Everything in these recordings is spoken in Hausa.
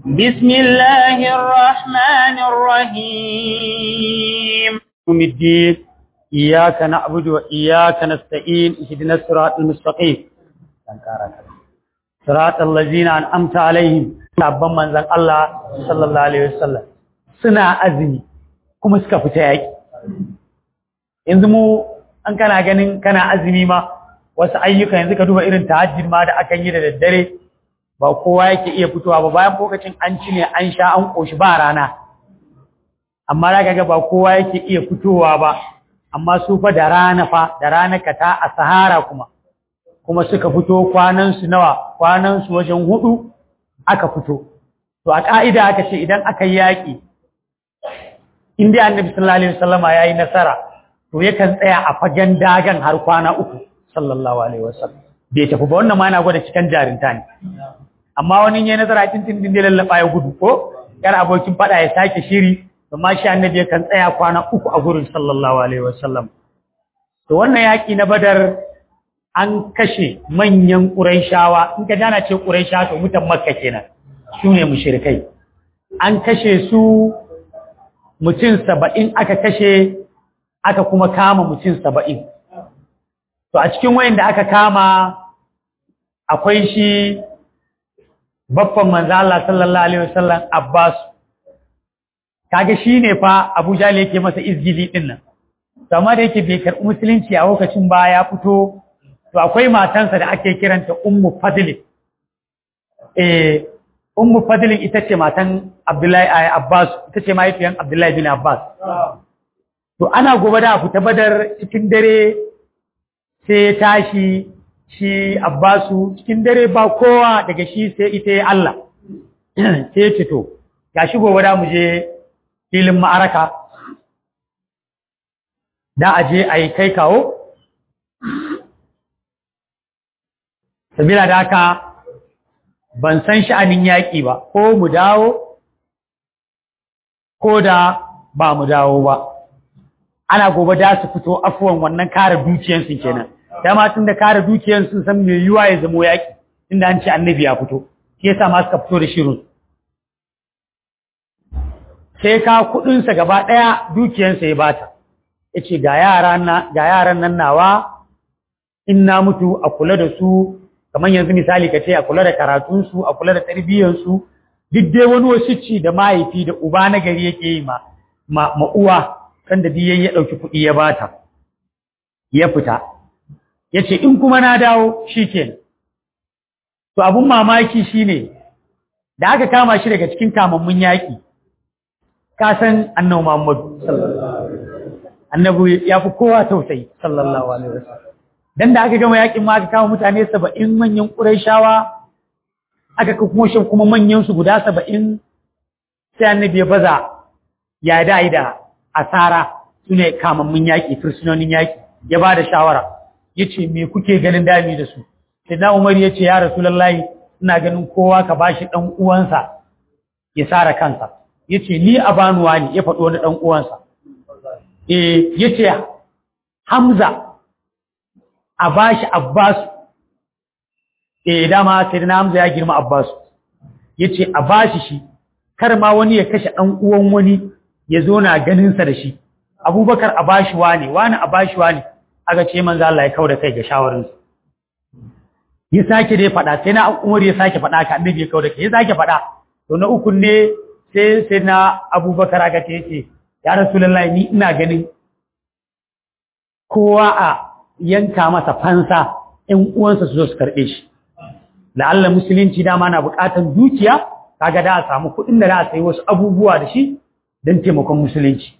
بسم الله الرحمن الرحيم يوم الدين إياك نعبد وإياك نستعين اهدنا الصراط المستقيم صراط الذين أنعمت عليهم sabon manzon Allah sallallahu alaihi wasallam suna azumi kuma suka fita yaki yanzu mu an kana ganin kana azumi ma wasu ayyuka yanzu ka duba irin tahajjud ma da akan yi da daddare ba kowa yake iya fitowa ba bayan lokacin an ci ne an sha an koshi ba rana amma zaka ga ba kowa yake iya fitowa ba amma su fa da rana fa da rana ka ta a sahara kuma kuma suka fito kwanan su nawa kwanan su wajen hudu aka fito to a ka'ida aka ce idan aka yi yaki inda annabi sallallahu alaihi wasallama yayi nasara to yakan tsaya a fagen dagan har kwana uku sallallahu alaihi wasallam bai tafi ba wannan ma yana gwada cikin jarinta ne amma wani yayin nazara tintin din da lallaba ya gudu ko yar abokin fada ya sake shiri amma shi annabi yakan tsaya kwana uku a gurin sallallahu alaihi wasallam to wannan yaki na badar an kashe manyan quraishawa in ka jana ce quraisha to mutan makka kenan su ne mushrikai an kashe su mutum saba'in aka kashe aka kuma kama mutum saba'in to a cikin wayan da aka kama akwai shi babban manzo Allah sallallahu alaihi wasallam Abbas kaga shine fa Abu Jahl yake masa izgili din nan to amma da yake bai karɓi musulunci a lokacin ba ya fito to akwai matansa da ake kiranta Ummu Fadl eh Ummu Fadl ita ce matan Abdullahi Abbas ita ce mahaifiyan Abdullahi bin Abbas to ana gobe da fita badar cikin dare sai ya tashi shi Abbasu cikin dare ba kowa daga shi sai ita ya Allah sai ce to gashi gobe da mu je filin ma'araka da a je a yi kai kawo sabila da haka ban san sha'anin yaƙi ba ko mu dawo ko da ba mu dawo ba ana gobe da su fito afuwan wannan kare dukiyansu kenan dama tun da kare dukiyansu san me yiwa ya zamo yaki inda an ce annabi ya fito shi yasa ma suka fito da shirin sai ka kudin sa gaba daya dukiyansa ya bata yace ga yaran na ga yaran nan nawa in na mutu a kula da su kamar yanzu misali ka ce a kula da karatun su a kula da tarbiyyar su duk dai wani wasici da mahaifi da uba na gari yake yi ma ma uwa kan da biyan ya ɗauki kuɗi ya bata ya fita ya ce in kuma na dawo shi ke to abun mamaki shi ne da aka kama shi daga cikin kamammun yaƙi kasan annabu muhammadu annabu ya fi kowa tausayi sallallahu alaihi wasallam dan da aka gama yaƙin ma aka kama mutane saba'in manyan ƙuraishawa aka kuma shan kuma manyan su guda saba'in sai annabi ya baza ya da'i da asara su ne kamammun yaƙi fursunonin yaƙi ya ba da shawara ya ce me kuke ganin dami da su sai na umar ya ce ya rasu lallai ina ganin kowa ka ba shi ɗan uwansa ya sara kansa ya ce ni a banuwa ne ya faɗo wani ɗan uwansa e ya ce hamza a ba shi abbasu e dama sai na hamza ya girma abbasu ya ce a ba shi shi kar ma wani ya kashe ɗan uwan wani ya zo na ganinsa da shi abubakar a bashi wane wani a bashi wane aka ce manzo Allah ya kauda kai ga shawarinsa ya sake dai faɗa sai na umar ya sake faɗa ka annabi ya kauda kai ya sake faɗa to na uku ne sai sai na abubakar aka ce yace ya rasulullahi ni ina ganin kowa a yanka masa fansa ƴan uwansa su zo su karɓe shi la'alla musulunci dama na buƙatar dukiya kaga da a samu kuɗin da za a sayi wasu abubuwa da shi don taimakon musulunci.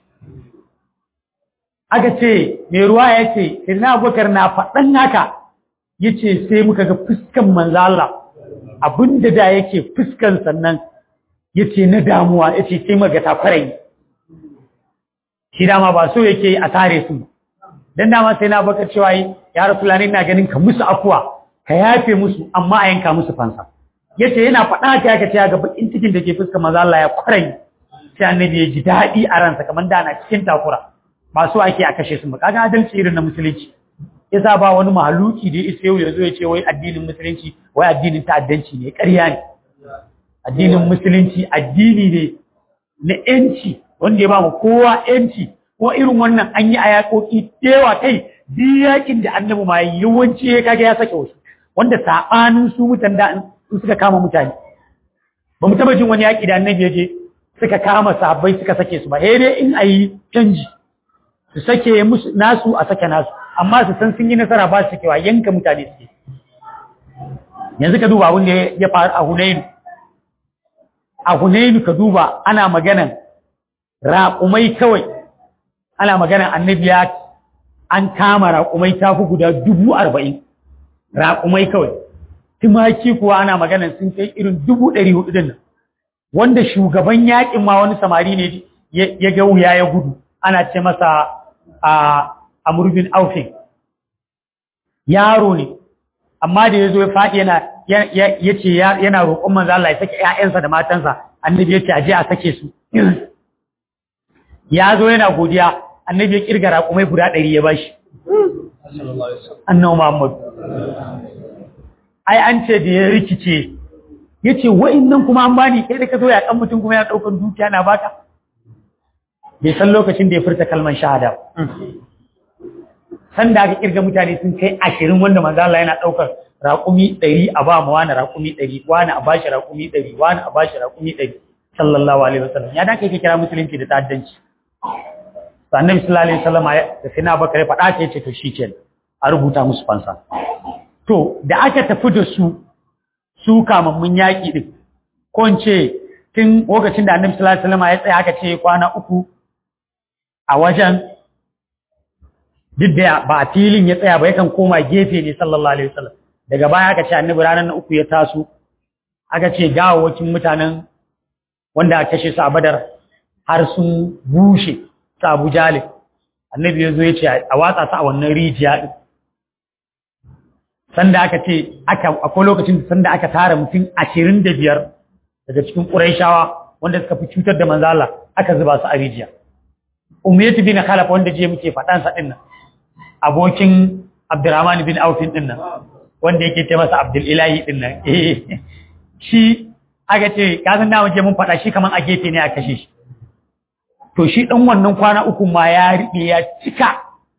Aka ce, mai ruwa ya ce, Irina Abubakar na faɗan haka, ya ce sai muka ga fuskan manzala, abinda da yake fuskan sannan ya ce na damuwa, ya ce sai maga takwarai. Shi dama ba so yake a tare su. Don dama sai na baka cewa ya rasu na ganin ka musu afuwa, ka yafe musu, amma a yanka musu fansa. Ya ce yana faɗa ka yaka ce ga bakin cikin da ke fuskan manzala ya kwarai. sai annabi ya ji daɗi a ransa kamar da na cikin takura ba so ake a kashe su ba kaga adalci irin na musulunci yasa ba wani mahaluki da isa yau ya zo ya ce wai addinin musulunci wai addinin ta'addanci ne ƙarya ne addinin musulunci addini ne na yanci wanda ya ba mu kowa yanci ko irin wannan an yi a yaƙoƙi yawa kai duk yakin da annabi ma yawanci ya kaga ya sake wasu wanda saɓanin su mutan da in suka kama mutane ba mu taɓa jin wani yaƙi da annabi ya je suka kama sahabbai suka sake su ba sai dai in a yi canji su sake musu nasu a sake nasu amma su san sun yi nasara ba su sakewa yanka mutane suke yanzu ka duba abin da ya faru a Hunainu a Hunainu ka duba ana maganan raƙumai kawai ana maganan annabi ya an kama raƙumai ta fi guda dubu arba'in raƙumai kawai tumaki kuwa ana maganan sun kai irin dubu ɗari hudu nan wanda shugaban yaƙin ma wani samari ne ya ga wuya ya gudu ana ce masa a amurbin aufin yaro ne amma da ya zo ya faɗi yana ya ce yana roƙon manzo Allah ya sake ‘ya'yansa da matansa annabi ya ce aje a sake su ya zo yana godiya annabi ya kirga raƙumai guda ɗari ya bashi annabi Muhammad ai an ce da ya rikice ya ce nan kuma an bani kai da ka zo ya ɗan mutum kuma yana ɗaukar dukiya na baka bai san lokacin da ya furta kalman shahada san da aka kirga mutane sun kai ashirin wanda manzo Allah yana ɗaukar raƙumi ɗari a ba mu wani raƙumi ɗari wani a bashi raƙumi ɗari wani a bashi raƙumi ɗari sallallahu alaihi wasallam ya da kai kira musulunci da ta'addanci to annabi sallallahu alaihi wasallam da sai na bakare faɗa ta yace to shikenan a rubuta musu fansa to da aka tafi da su su kamammun yaƙi din ko in ce tun lokacin da annabi sallallahu alaihi wasallam ya tsaya aka ce kwana uku a wajen duk da ba a filin ya tsaya ba yakan koma gefe ne sallallahu alaihi wasallam daga baya aka ce annabi ranar na uku ya taso aka ce gawawacin mutanen wanda aka kashe su a badar har sun bushe su abu jalib annabi ya zo ya ce a watsa su a wannan rijiya din sanda aka ce aka akwai lokacin sanda aka tara mutum ashirin da biyar daga cikin ƙuraishawa wanda suka fi cutar da manzala aka zuba su a rijiya umayyatu bin khalaf wanda je muke faɗan sa din nan abokin abdurrahman bin auf din nan wanda yake ce masa abdul ilahi din nan shi aka ce ka san da muke mun faɗa shi kaman a gefe ne a kashe shi to shi dan wannan kwana uku ma ya riɓe ya cika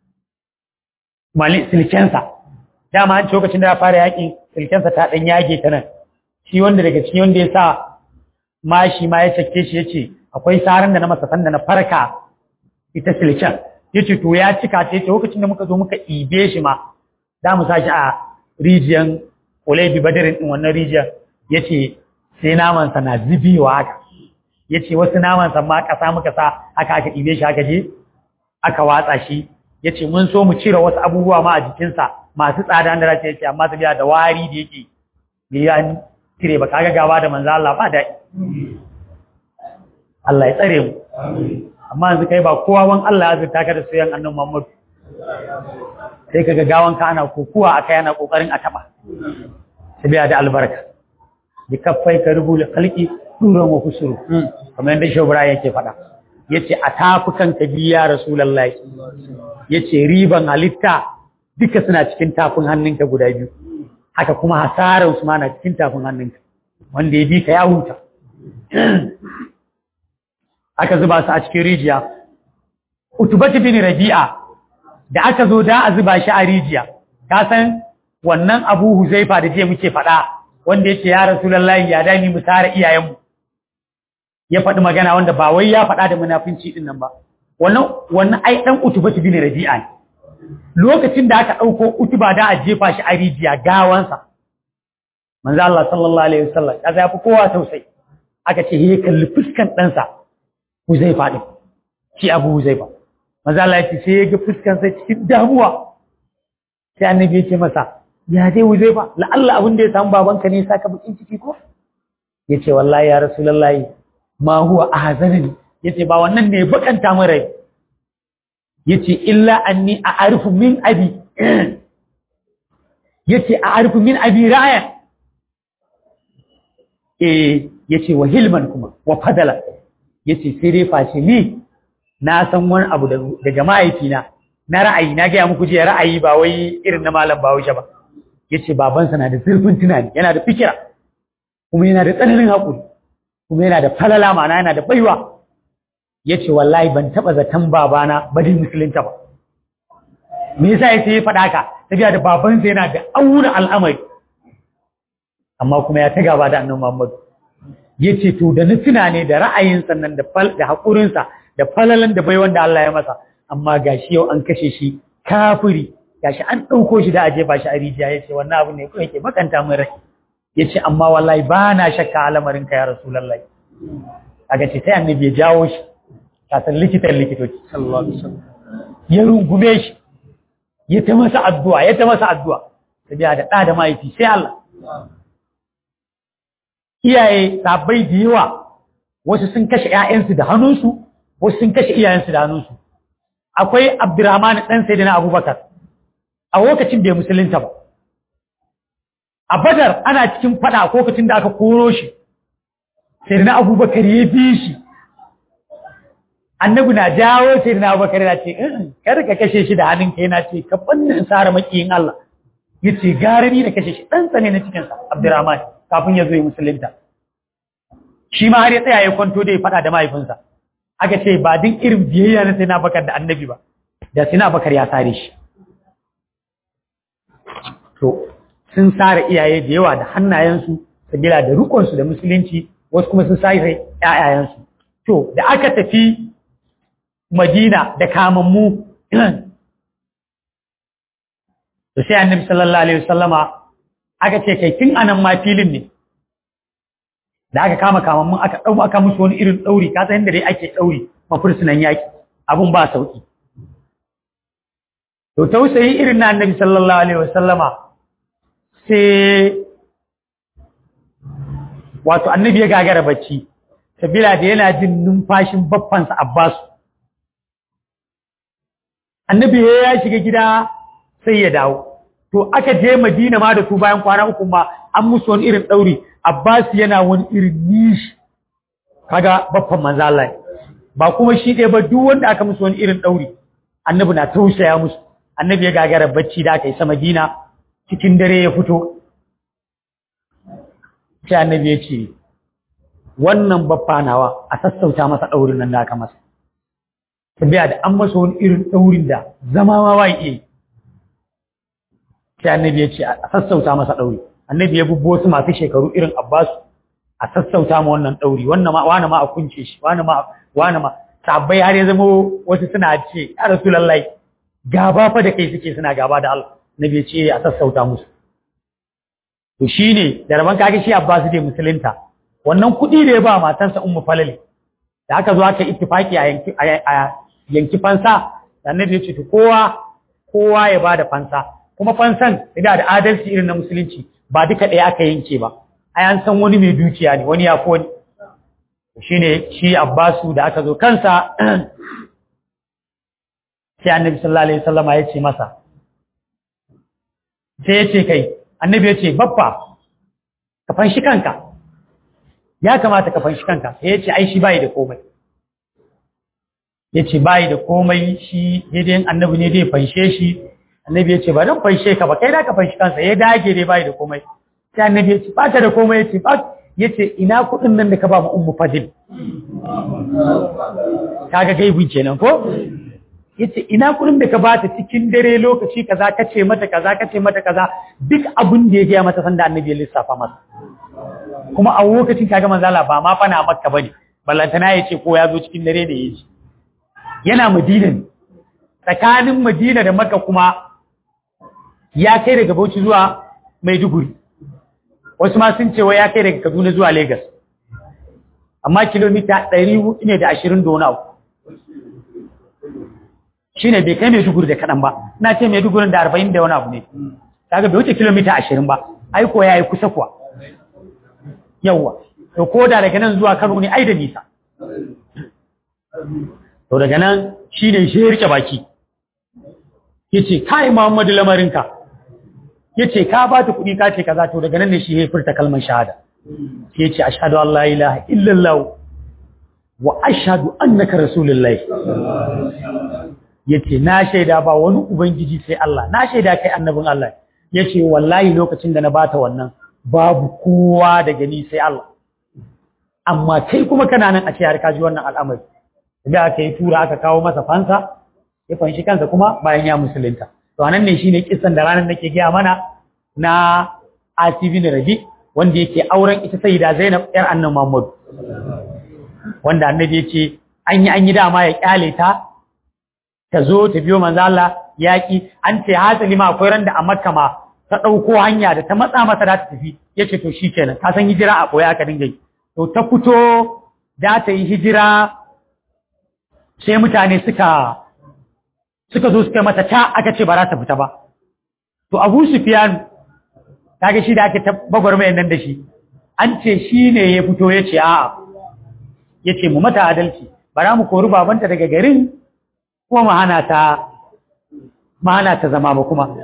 mali silkensa dama an ce lokacin da ya fara yaƙi silkensa ta ɗan yage ta nan shi wanda daga cikin wanda ya sa mashi ma ya cake shi ya ce akwai saran da na masa sanda na farka ita silken ya ce to ya cika ta yace lokacin da muka zo muka ibe shi ma za mu sa shi a rijiyan Ulaibi Badarin din wannan rijiyar ya ce sai namansa na zubewa haka ya ce wasu namansa ma ƙasa muka sa haka aka ibe shi haka je aka watsa shi ya ce mun so mu cire wasu abubuwa ma a jikinsa masu tsada da race ya ce amma tafiya da wari da yake bai ya cire ba kaga gaba da manzo Allah ba daɗi Allah ya tsare mu amma yanzu kai ba kowa wan Allah ya zurta ka da soyan annabi Muhammad sai kaga gawan ka ana kokuwa akai ana kokarin a taba tabiya da albarka bi kaffai ka rubul khalqi duran wa kusuru kamar yadda shobra yake faɗa yace a tafukan ka biya rasulullahi yace riban halitta duka suna cikin tafin hannunka guda biyu haka kuma hasaran su ma na cikin tafin hannunka wanda ya bi ka ya huta aka zuba su a cikin rijiya utubatu bin rabi'a da aka zo da a zuba shi a rijiya ka san wannan abu huzaifa da je muke faɗa wanda yake ya rasulullahi ya dani mu tare iyayenmu ya faɗi magana wanda ba wai ya faɗa da munafinci din nan ba wannan wannan ai dan utubatu bin rabi'a ne lokacin da aka ɗauko utuba da a jefa shi a rijiya gawansa manzo Allah sallallahu alaihi wasallam kaza ya fi kowa tausayi aka ce he kalli fuskan ɗansa Huzaifa ɗin, shi abu Huzaifa. Maza Allah ya ce sai ya ga fuskansa cikin damuwa. Sai annabi ya ce masa, ya dai Huzaifa, la'alla abin da ya samu babanka ne saka bakin ciki ko? Ya ce wallahi ya Rasulullahi ma huwa ahzanani. Ya ce ba wannan ne bakanta min rai. Ya ce illa anni a arifu min abi. Ya ce a arifu min abi ra'aya. Eh, ya ce wa hilman kuma, wa fadala. ya ce sai dai face ni na san wani abu daga mahaifina na ra'ayi na gaya muku jiya ra'ayi ba wai irin na malam bahaushe ba ya ce babansa na da zurfin tunani yana da fikira kuma yana da tsananin haƙuri kuma yana da falala ma'ana yana da baiwa ya ce wallahi ban taɓa zaton babana ba dai musulunta ba me yasa ya ce ya faɗa ka tafiya da babansa yana da auna al'amari amma kuma ya ta gaba da annan Muhammadu ya ce to da na tuna ne da ra'ayin sannan da haƙurinsa da falalan da bai wanda Allah ya masa amma gashi yau an kashe shi kafiri gashi an ɗauko shi da aje ba shi a rijiya ya ce wannan abu ne kuma yake makanta min rai ya ce amma wallahi ba na shakka al'amarin ka ya rasulallah a ga ce sai annabi ya jawo shi kasan likitan likitoci ya rungume shi ya ta masa addu'a ya ta masa addu'a ta biya da ɗa da mahaifi sai Allah iyaye sabai da yawa wasu sun kashe ‘ya'yansu da hannunsu wasu sun kashe iyayensu da hannunsu akwai abdurrahman ɗan sai na abubakar a lokacin bai musulunta ba a badar ana cikin fada a lokacin da aka koro shi sai na abubakar ya bi shi annabi na jawo sai na abubakar yana ce kar ka kashe shi da hannunka yana ce ka bannin in sara makiyin Allah ya ce gara ni da kashe shi ɗan tsane na cikinsa abdurrahman kafin ya zo yi musulunta shi ma har ya tsaya ya kwanto da ya faɗa da mahaifinsa aka ce ba din irin biyayya na sai na bakar da annabi ba da sai na bakar ya sare shi to sun sare iyaye da yawa da hannayensu sabila da rukunsu da musulunci wasu kuma sun sare ƴaƴayensu to da aka tafi madina da kamammu to sai annabi sallallahu alaihi wasallama aka ce kai tun anan ma filin ne da aka kama kamammun aka ɗau aka musu wani irin ɗauri ka san yadda dai ake ɗauri mafursunan yaƙi abun ba sauƙi to tausayi irin na annabi sallallahu alaihi wasallama sai wato annabi ya gagara bacci sabila da yana jin numfashin baffansa abbasu annabi ya shiga gida sai ya dawo to aka je madina ma da su bayan kwana uku ma an musu wani irin ɗauri Abbas yana wani irin nishi kaga baffan manzo Allah ba kuma shi ɗaya ba duk wanda aka musu wani irin ɗauri annabi na tausaya musu annabi ya gagara bacci da aka yi sama dina cikin dare ya fito sai annabi ya ce wannan baffa nawa a sassauta masa ɗaurin nan da aka masa tabiya da an masa wani irin ɗaurin da zama ma ba iya sai annabi ya ce a sassauta masa ɗauri annabi ya bubbo wasu masu shekaru irin abbasu a sassauta ma wannan ɗauri wannan ma wani ma a kunce shi wani ma wani ma sabbai har ya zama wasu suna ce ya rasulullahi gaba fa da kai suke suna gaba da Allah nabi ya ce a sassauta musu to shine da raban kage shi abbasu dai musulunta wannan kuɗi da ya ba matarsa ummu falali da aka zo aka ittifaki a yanki a yanki fansa annabi ya ce to kowa kowa ya bada fansa kuma fansan da da adalci irin na musulunci ba duka ɗaya aka yanke ba ai an san wani mai dukiya ne wani ya fi wani shine shi abbasu da aka zo kansa sai annabi sallallahu alaihi wasallam ya ce masa sai ya ce kai annabi ya ce babba ka fanshi kanka ya kamata ka fanshi kanka sai ya ce ai shi bai da komai ya ce bai da komai shi daidai annabi ne dai fanshe shi annabi ya ce ba don fanshe ka ba kai da ka fanshi kansa ya dage dai bai da komai sai annabi ya ce ba ta da komai ya ce ba ya ce ina kuɗin nan da ka ba mu ummu fadil kaga gaibin kenan ko ya ce ina kuɗin da ka ba ta cikin dare lokaci kaza ka ce mata kaza ka ce mata kaza duk abin da ya gaya mata sanda annabi ya lissafa masa kuma a lokacin kaga manzala ba ma fana makka bane ballantana ya ce ko ya zo cikin dare da ya ce yana madina ne tsakanin madina da makka kuma ya kai daga bauchi zuwa maiduguri wasu ma sun ce wa ya kai daga kaduna zuwa lagos amma kilomita 400 ne da ashirin da wani abu shi ne bai kai maiduguri da kaɗan ba na ce maiduguri da arba'in da wani abu ne kaga bai wuce kilomita ashirin ba aiko ya yi kusa kuwa yawwa to ko da daga nan zuwa kano ne ai da nisa to daga nan shi ne shi ya rike baki ya ce kai muhammadu lamarinka ya ce ka ba ta kuɗi ka ce kaza to daga nan ne shi ya furta kalmar shahada ya ce ashadu an la ilaha illallah wa ashadu annaka rasulullahi ya ce na shaida ba wani ubangiji sai Allah na shaida kai annabin Allah ya ce wallahi lokacin da na bata wannan babu kowa da gani sai Allah amma kai kuma kana nan a ce har ka ji wannan al'amari da aka yi tura aka kawo masa fansa ya fanshi kansa kuma bayan ya musulunta to anan ne shine kissan da ranar nake gaya mana na Asibi bin Rabi wanda yake auren ita sayyida Zainab yar annabi Muhammad wanda annabi ya ce an yi an yi dama ya kyale ta ta zo ta biyo manzo Allah yaki an ce hasali ma akwai ran da a Makka ma ta dauko hanya da ta matsa masa da ta tafi yace to shikenan ka san hijira a koya aka dinga yi to ta fito da ta yi hijira sai mutane suka suka zo suka mata ta aka ce ba za ta fita ba to Abu Sufyan kaga shi da ake tabbabar mai nan da shi an ce shi ne ya fito ya ce a'a ya ce mu mata adalci bara mu kori babanta daga garin kuma mu hana ta mu hana ta zama ba kuma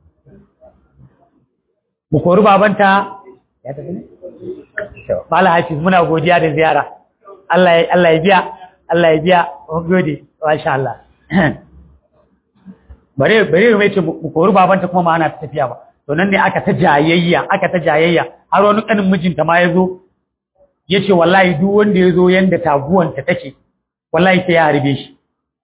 mu kori babanta ya tafi ne Mala Hafiz muna godiya da ziyara Allah ya Allah ya biya Allah ya biya mun gode masha Allah bare bare mai ce mu kori babanta kuma mu hana ta tafiya ba to nan ne aka ta jayayya aka ta jayayya har wani kanin mijinta ma ya zo ya ce wallahi duk wanda ya zo yadda taguwanta take wallahi sai ya harbe shi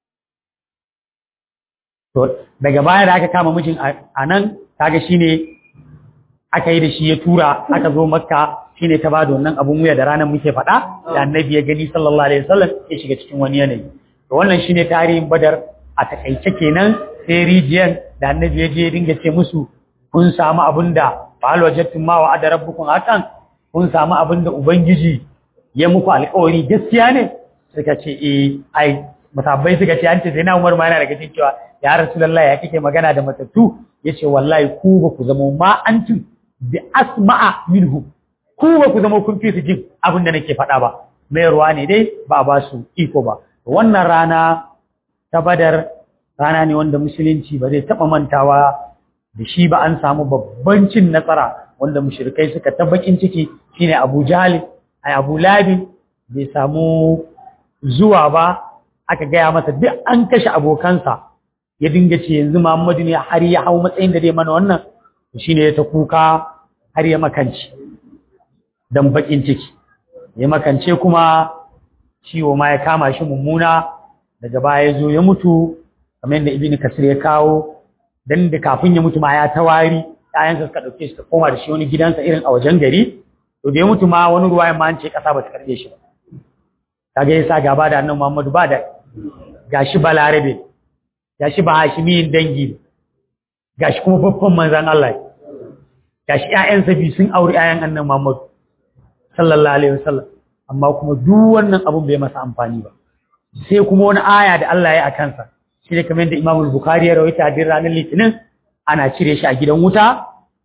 to daga baya da aka kama mijin a nan kaga shine aka yi da shi ya tura aka zo makka shine ta bada wannan abun wuya da ranar muke faɗa da annabi ya gani sallallahu alaihi wasallam ya shiga cikin wani yanayi to wannan shine tarihin badar a takaice kenan sai rijiyan da annabi ya je dinga ce musu kun samu abin da fa'al wajadtum ma wa'ada rabbukum hakan kun samu abin da ubangiji ya muku alƙawari gaskiya ne suka ce eh ai musabbai suka ce an ce sai na Umar ma yana daga cikin cewa ya Rasulullah ya kike magana da matattu yace wallahi ku ba ku zama ma antum bi asma'a minhu ku ba ku zama kun fi su jin abin da nake faɗa ba mai ruwa ne dai ba ba su iko ba wannan rana ta badar rana ne wanda musulunci ba zai taɓa mantawa da shi ba an samu babban cin nasara wanda mushrikai suka ta bakin ciki shine Abu Jahl ai Abu Labi bai samu zuwa ba aka gaya masa duk an kashe abokansa ya dinga ce yanzu Muhammadu ne har ya hau matsayin da zai mana wannan shine ya ta kuka har ya makanci dan bakin ciki ya makance kuma ciwo ma ya kama shi mummuna daga baya ya zo ya mutu kamar yadda Ibn Kasir ya kawo dan da kafin ya mutu ma ya tawari ƴaƴansa suka dauke shi ta koma da shi wani gidansa irin a wajen gari to da ya mutu ma wani ruwa ma an ce kasa ba ta karbe shi ba kaga yasa gaba da annabi Muhammadu ba da gashi balarabe gashi ba hashimiyin dangi gashi kuma babban manzon Allah gashi ƴaƴansa bi sun auri ƴaƴan annabi Muhammadu sallallahu alaihi wasallam amma kuma duk wannan abun bai masa amfani ba sai kuma wani aya da Allah ya a kansa shi ne kamar yadda Imam Bukhari ya rawaita a ranar Litinin ana cire shi a gidan wuta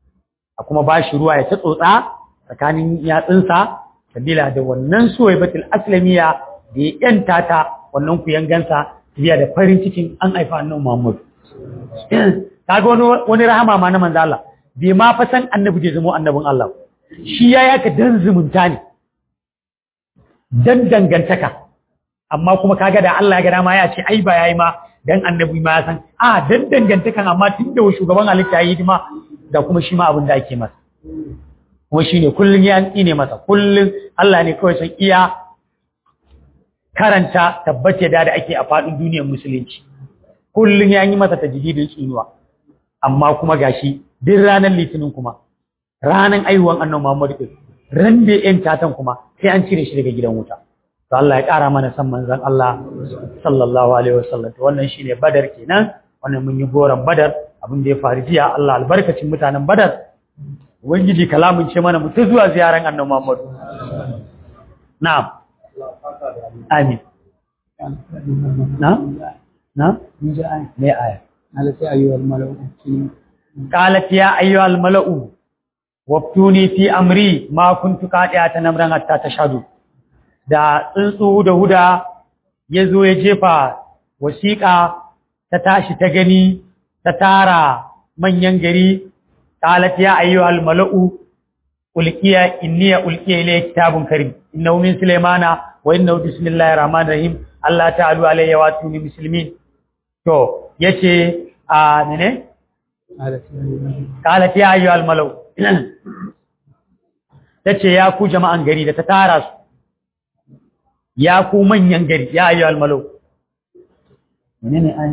a kuma ba shi ruwa ya ta tsotsa tsakanin yatsunsa sabila da wannan suwaibatul aslamiya da ya yanta ta wannan kuyangansa biya da farin cikin an haifa annabi Muhammad kaga wani wani rahama ma na manzo Allah bai ma fa san annabi da zama annabin Allah shi ya yaka dan zumunta ne dan dangantaka amma kuma kaga da Allah ya ga dama ya ce ai ba yayi ma dan annabi ma ya san a dan dangantakan amma tun da shugaban halitta yayi hidima da kuma shi ma abin da ake masa kuma shine kullun ya ne masa kullun Allah ne kawai san iya karanta tabbace da da ake a fadin duniyar musulunci kullun ya yi masa tajdidin tsinuwa amma kuma gashi duk ranar litinin kuma ranar aiwan annabi Muhammad din ran da yan tatan kuma sai an cire shi daga gidan wuta to Allah ya ƙara mana san manzon Allah sallallahu alaihi wasallam to wannan shine badar kenan wannan mun yi goran badar abin da ya faru jiya Allah albarkacin mutanen badar ubangiji kalamun ce mana mutu zuwa ziyaran annabi Muhammad na'am amin na'am na'am me aya قالت يا أيها الملأ ائتوني قالت يا أيها الملأ وافتوني في أمري ما كنت قاطعة نمرا حتى تشهدوا da tsuntsu da huda ya zo ya jefa wasiƙa ta tashi ta gani ta tara manyan gari qalat ya ayyuhal mala'u ulqiya inni ulqiya ilayya kitabun karim innahu min sulaymana wa innahu bismillahir rahmanir rahim Allah ta'alu alayya wa tuni muslimin to yace a ne قالت يا أيها qalat ya ayyuhal mala'u tace ya ku jama'an gari da ta tara su ya ku manyan gari ya ayyuhal malau menene ai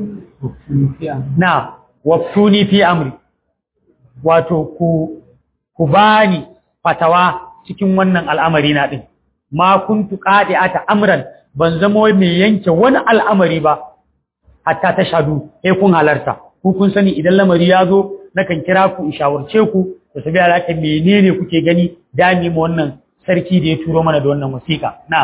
na waftuni fi amri wato ku ku bani fatawa cikin wannan al'amari na din ma kuntu qadi'ata amran ban zama mai yanke wani al'amari ba hatta ta shadu eh kun halarta ku kun sani idan lamari ya zo nakan kira ku in shawarce ku da tabi alaka menene kuke gani dami mu wannan sarki da ya turo mana da wannan wasiƙa na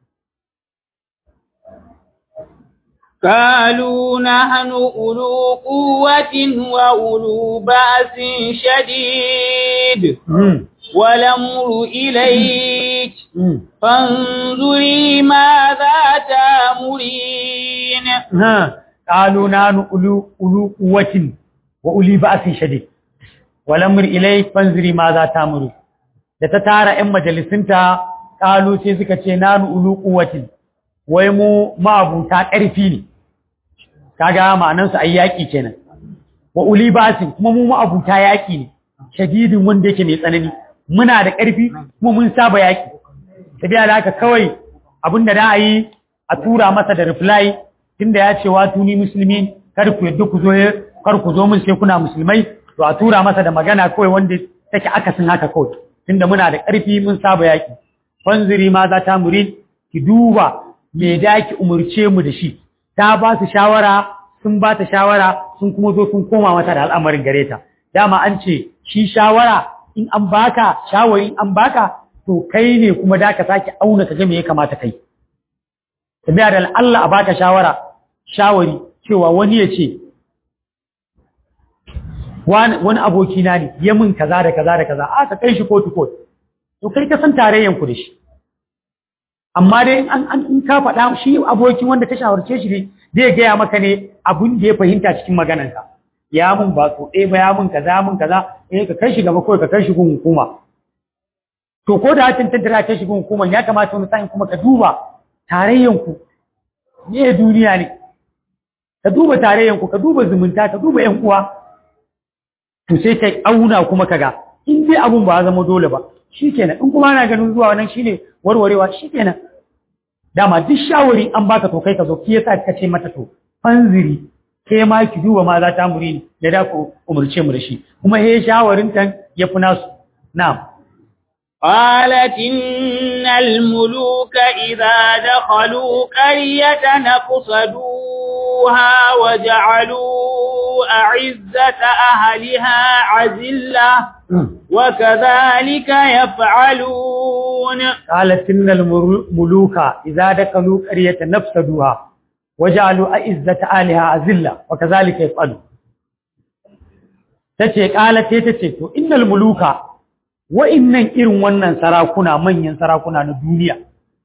قالوا نحن أولو قوة وأولو بأس شديد والأمر إليك فانظري ماذا تأمرين ها قالوا نحن أولو أولو قوة وأولي بأس شديد والأمر إليك فانظري ماذا تأمرين da ta tara ‘yan majalisunta ƙalu sai suka ce nanu ulu ƙuwatin wai mu ma'abuta ƙarfi ne kaga ma'anansu a yaƙi kenan wa uli basin kuma mu ma'abuta yaƙi ne shadidin wanda yake mai tsanani muna da ƙarfi kuma mun saba yaƙi tafiya da haka kawai abin da a yi a tura masa da reply tunda ya ce wa tuni musulmi kar ku yadda ku zo kar ku zo mun sai kuna musulmai to a tura masa da magana kawai wanda take akasin haka kawai tunda muna da ƙarfi mun saba yaƙi fanziri ma za ta murin ki duba me da ki umurce mu da shi ta ba su shawara sun ba ta shawara sun kuma zo sun koma mata da al'amarin gare ta dama an ce shi shawara in an baka shawari in an baka to kai ne kuma da ka sake auna ka ga me ya kamata kai tabiya da Allah a baka shawara shawari cewa wani ya ce wani aboki na ne ya min kaza da kaza da kaza a ka kai shi kotu kotu to kai ka san tarayyan ku da shi amma dai an an in ka faɗa shi abokin wanda ka shawarce shi ne zai gaya maka ne abin da ya fahimta cikin maganarka ya mun ba so ɗaya ba ya mun kaza mun kaza eh ka kai shi gaba kawai ka kai shi gun hukuma to ko da hatin tantara kai shi gun hukuma ya kamata wani sa'in kuma ka duba tarayyan ku ne duniya ne ka duba tarayyan ku ka duba zumunta ka duba ƴan uwa to sai kai auna kuma kaga in dai abun ba zama dole ba shikenan in kuma ana ganin zuwa wannan shine warwarewa shikenan dama duk shawari an baka to kai ka zo ki yasa ka ce mata to fanziri ke ma ki duba ma za ta muri ni da da ku umurce mu da shi kuma he shawarin tan ya fi nasu na'am قالت إن الملوك إذا دخلوا قرية نقصدوها وجعلوا أعزة أهلها عزلة وكذلك يفعلون قالت إن الملوك إذا دخلوا قرية نفسدوها وجعلوا أعزة أهلها عزلة وكذلك يفعلون tace kala ce tace to innal muluka wa'innan irin wannan sarakuna manyan sarakuna na duniya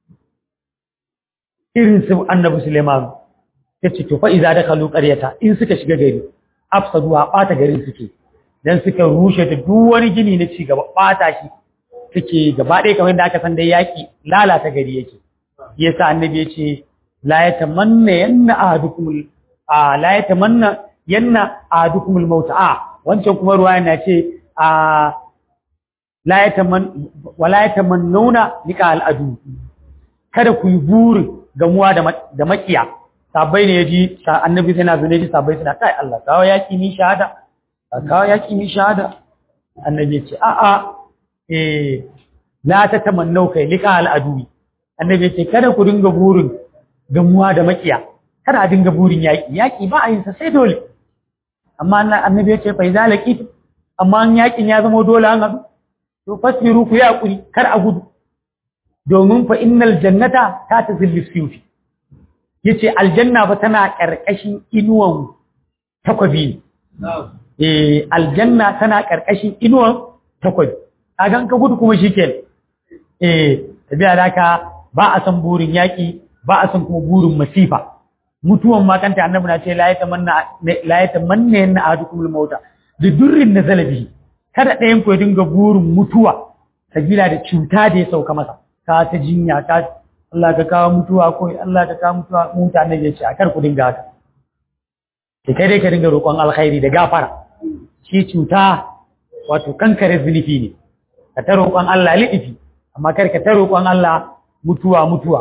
irin su annabi Suleiman tace to fa iza dakalu qaryata in suka shiga gari afsadu a bata garin suke dan suka rushe ta duk wani gini na ci gaba bata shi suke gaba ɗaya kamar da aka san dai yaki lalata gari yake yasa annabi yace la yatamanna yanna ahadukum a la yatamanna yanna ahadukum al-maut a wancan kuma ruwaya na ce a la yataman wala yatamannuna lika al-adu kada ku yi burin gamuwa da da makiya sabai ne yaji annabi sai na zo ne ji sabai suna kai Allah kawo yaki ni shahada kawo yaki ni shahada annabi ya ce a a eh la tatamannau kai lika al-adu annabi ya ce kada ku dinga burin gamuwa da makiya kada a dinga burin yaki yaki ba a yin sa sai dole amma annabi ya ce fa idza laqit amma an yakin ya zama dole an haɗu to fasbiru ku ya kuri kar a gudu domin fa innal jannata ta tazillu siyufi yace aljanna fa tana karkashin inuwan takwabi eh aljanna tana karkashin inuwan takwabi kagan ka gudu kuma shikenan eh tabiya daka ba a san burin yaki ba a san kuma burin masifa mutuwan ma kanta annabi na ce la yatamanna la yatamanna yanna ahadukum al-mauta bi durrin nazala bihi kada ɗayan ku ya dinga burin mutuwa sabila da cuta da ya sauka masa ka ta jinya ka Allah ka kawo mutuwa ko Allah ka kawo mutuwa mutane ya ce a kar ku dinga haka ki kai dai ka dinga roƙon alkhairi da gafara shi cuta wato kankare zunubi ne ka ta roƙon Allah liɗifi amma kar ka ta roƙon Allah mutuwa mutuwa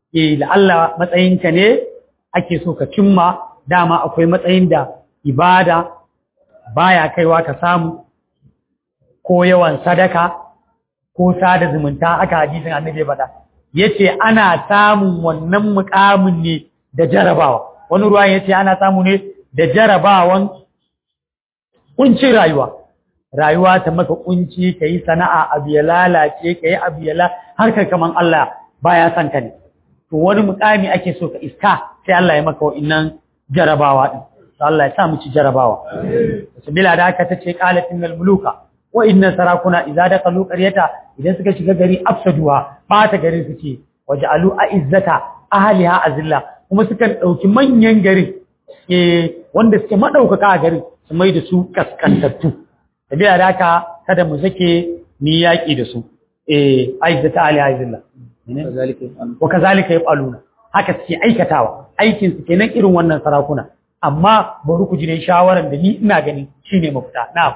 eh la'alla matsayinka ne ake so ka cimma dama akwai matsayin da ibada baya kaiwa ka samu ko yawan sadaka ko sada zumunta aka hadisin annabi faɗa yace ana samun wannan mukamin ne da jarabawa wani ruwan yace ana samu ne da jarabawan kuncin rayuwa rayuwa ta maka kunci kai sana'a abu ya lalace kai abu ya la har kai kaman Allah baya son ka ne to wani mukami ake so ka iska sai Allah ya maka wa'innan jarabawa din Allah ya sa mu ci jarabawa sabila da haka tace qalatin muluka wa inna sarakuna idza dakalu qaryata idan suka shiga gari afsaduha bata garin suke waja'alu a'izzata ahliha azilla kuma sukan dauki manyan garin eh wanda suke madaukaka a garin su mai da su kaskantattu sabila da haka kada mu sake ni yaki da su eh a'izzata ahliha azilla kazalika yaf'alu wa kazalika yaf'aluna haka suke aikatawa aikin su kenan irin wannan sarakuna amma bari ku ji ne shawaran da ni ina gani shine mafita na'am